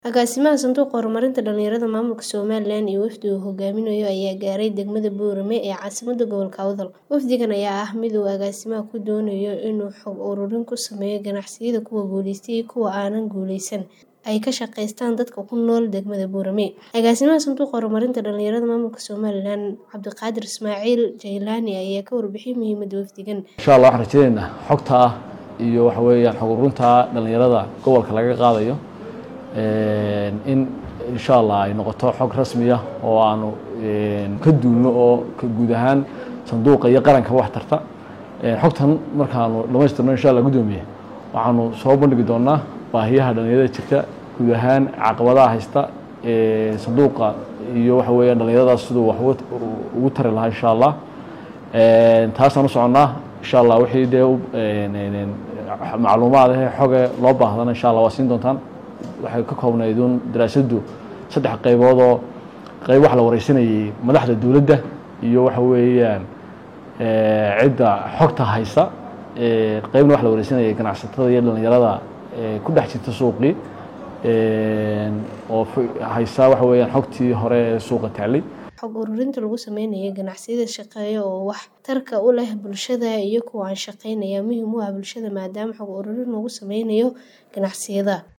Agaasimaha Sanduuqa Horumarinta Dhalinyarada Maamulka Somalilan iyo wafdi uu hogaaminayo ayaa gaaray degmada Boorame ee caasimadda gobolka Awdal. Wafdigan ayaa ah mid uu agaasimaha ku doonayo inuu xog ururin ku sameeyo ganacsiyada kuwa guuleystay iyo kuwa aan guuleysan ay ka shaqeystaan dadka ku nool degmada Boorame. Agaasimaha Sanduuqa Horumarinta Dhalinyarada Maamulka Somalilan Cabdiqaadir Ismaaciil Jaylaani ayaa ka warbixiyay muhiimadda wafdigan. insha allah waxaan rajaynaynaa xogta ah iyo waxa weeyaan xog ururinta dhalinyarada gobolka laga qaadayo in insha allah ay noqoto xog rasmi ah oo aanu ka duulno oo ka guud ahaan sanduuqa iyo qaranka wax tarta xogtan markaanu dhamaystirno insha allah guddoomiye waxaanu soo bandhigi doonaa baahiyaha dhalinyarada jirta guud ahaan caqabadaha haysta sanduuqa iyo waxa weeyaan dhalinyaradaas siduu wax ugu tari lahaa insha allah taasaan u soconnaa insha allah wixii dee macluumaad ahee xoge loo baahdana insha allah waa siin doontaan waxay ka koobnayd uun daraasaddu saddex qaybood oo qayb wax la wareysanayay madaxda dowladda iyo waxa weeyaan cidda xogta haysa qaybna wax la wareysanayay ganacsatada iyo dhalinyarada ku dhex jirta suuqii oo haysa waxa weeyaan xogtii hore ee suuqa taalay xog ururinta lagu sameynayo ganacsiyada shaqeeya oo wax tarka u leh bulshada iyo kuwa aan shaqeyn ayaa muhiim u ah bulshada maadaama xog ururin lagu sameynayo ganacsiyada